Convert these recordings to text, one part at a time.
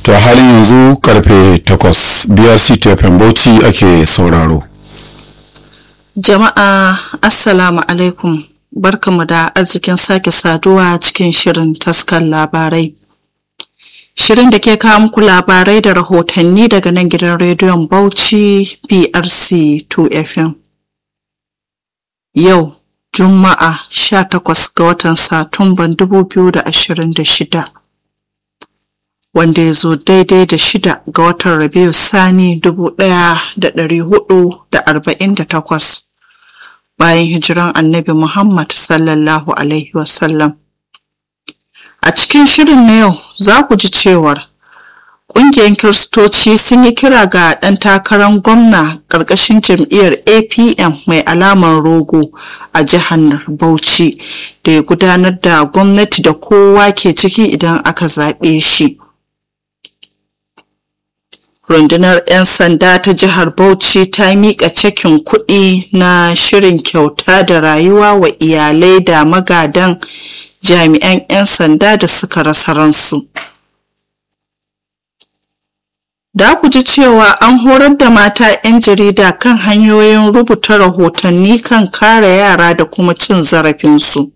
to a halin yanzu karfe 8 brc tfm bauchi ake sauraro Jama'a Assalamu alaikum barkamu da arzikin sake saduwa cikin shirin taskar labarai. Shirin da ke kawo muku labarai da rahotanni daga nan gidan rediyon Bauchi BRC 2FM. Yau Juma'a 18 ga watan Satumban 2026. Wanda ya zo daidai da shida ga watan Rabiu Sani 1448. bayan hijiran annabi Muhammad sallallahu Alaihi wasallam. A cikin shirin na yau za ku ji cewar ƙungiyar Kiristoci sun yi kira ga ɗan takarar gwamna ƙarƙashin jam'iyyar APM mai alamar rogo a jihar Bauchi da ya gudanar da gwamnati da kowa ke ciki idan aka zaɓe shi. rundunar 'yan sanda ta jihar bauchi ta miƙa cekin kuɗi na shirin kyauta da rayuwa wa iyalai da magadan jami'an 'yan sanda da suka rasa ransu da ku ji cewa an horar da mata 'yan jarida kan hanyoyin rubuta rahotanni kan kare yara da kuma cin zarafinsu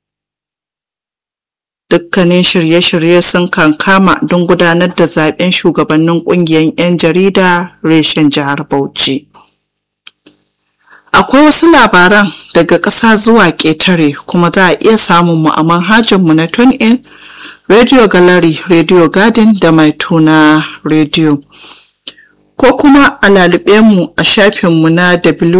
dukkanin shirye-shirye sun kankama don gudanar da zaben shugabannin kungiyar 'yan jarida reshen jihar bauchi akwai wasu labaran daga ƙasa zuwa ƙetare kuma za a iya samun mu a manhajarmu na in radio gallery radio garden da mai tuna radio ko kuma a lalube mu a shafinmu na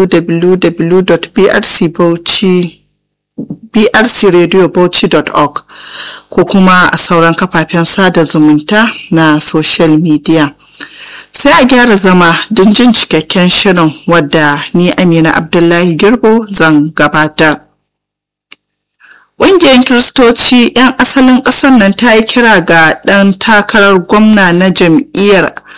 www.brcbauchi brcradiobauchi.org ko kuma a sauran kafafen sada zumunta na social media sai a gyara zama don jin cikakken shirin wadda ni amina abdullahi girbo zan gabatar ƙungiyar kiristoci 'yan asalin ƙasar nan ta yi kira ga ɗan takarar gwamna na jam'iyyar